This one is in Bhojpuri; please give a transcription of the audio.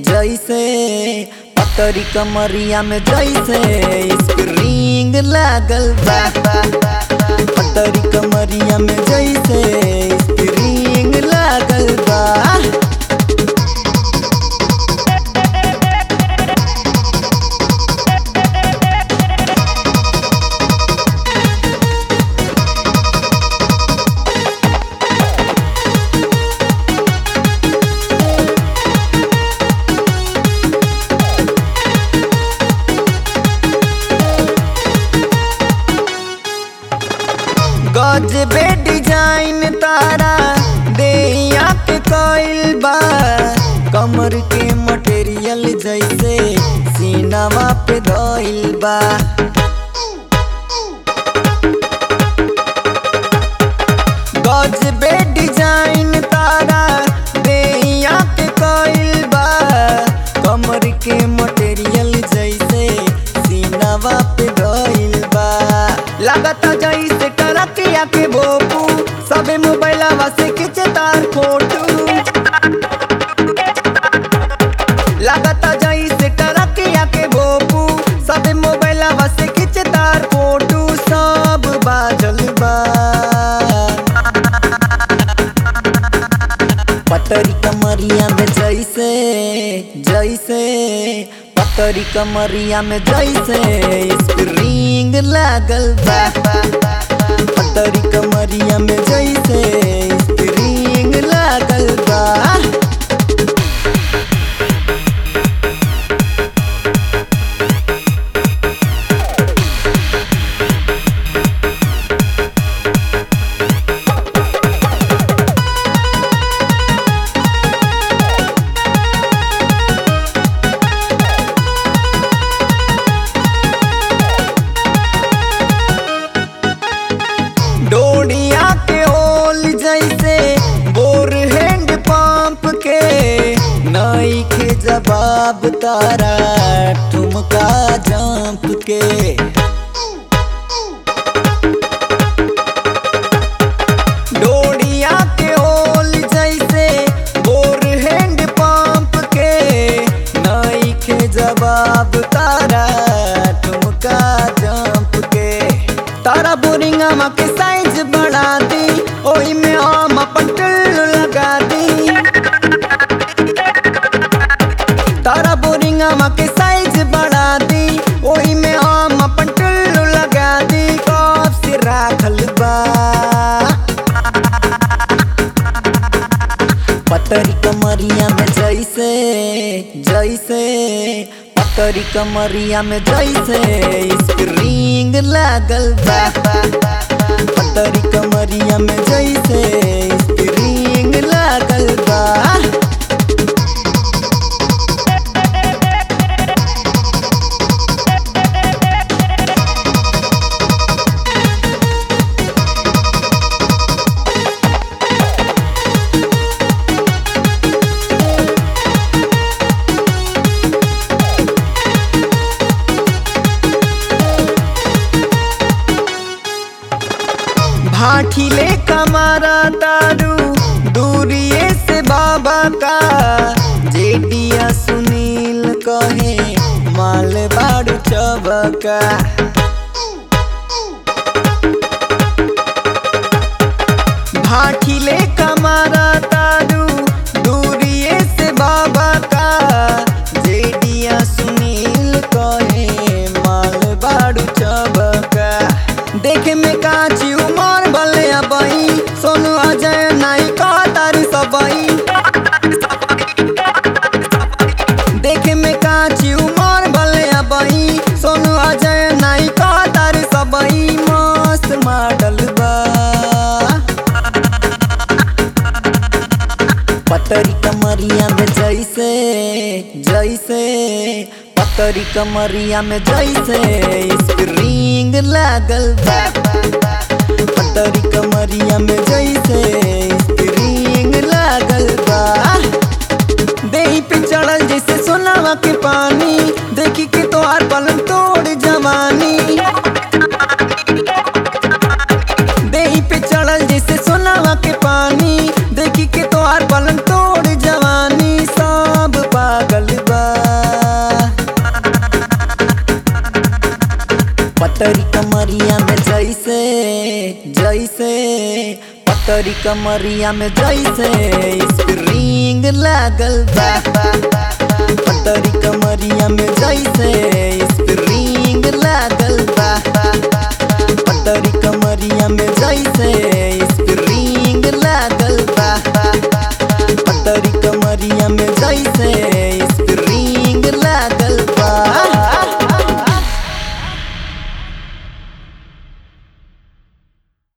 जैसे पतरी कमरिया में जैसे स्प्रिंग लागल बा पतरी कमरिया में जैसे स्प्रिंग लागल बा गजबे डिजाइन तारा देहिया के कइल बा कमर के मटेरियल जैसे सीनावा पे धइल बा गजबे डिजाइन तारा देहिया के कइल बा कमर के मटेरियल जैसे सीनावा पे धइल बा लागता जैसे टरकिया के बोपू सबे मोबाइलवा से खींचे तार फोटो लागता जैसे टरकिया के बोपू सबे मोबाइलवा से खींचे तार फोटो सब बाजल बा पतरी कमरिया में जैसे जैसे पतरी कमरिया में जैसे स्प्रिंग लागल बा पतरी कमरिया में जैसे स्प्रिंग लागल बा डोडिया के ओल जैसे बोर हैंड पंप के नई के जवाब तारा ठुमका जंप के डोडिया के ओल जैसे बोर हैंड पंप के नई के जवाब तारा ठुमका जंप के तारा बोरिंगा मा के साइज बढ़ा दी ओही में हम अपन टुल्लू लगा दी तारा बोरिंगा मा के साइज बढ़ा दी ओही में हम अपन टुल्लू लगा दी कब से राखल बा पतरी कमरिया में जैसे जैसे पतरी कमरिया में जैसे स्प्रिंग लागल बा पतरी कमरिया में जैसे स्प्रिंग लागल बा भाठी ले कमारा तारू दूरिए से बाबा का जेडिया सुनील कहे माल बाड़ू चबका भाठी ले कमारा तारू दूरिए से बाबा का जेडिया सुनील कहे माल बाड़ू चबका देखे में काची उमर भले अबई सोनू अजय नाई का तारी सबई देखे में काची उमर भले अबई सोनू अजय नाई का तारी सबई मस्त मॉडल बा पतरी कमरिया में जैसे जैसे पतरी कमरिया में जैसे स्प्रिंग लागल बा पतरी कमरिया में जैसे स्प्रिंग लागल बा देही पे चढ़ल जैसे सोनावा के पानी देखी के तोहार पलंग तोड़ जवानी देही पे चढ़ल जैसे सोनावा के पानी देखी के तोहार पलंग तोड़ जवानी सब पागल पतरी कमरिया में जैसे स्प्रिंग लागल बा पतरी कमरिया में जैसे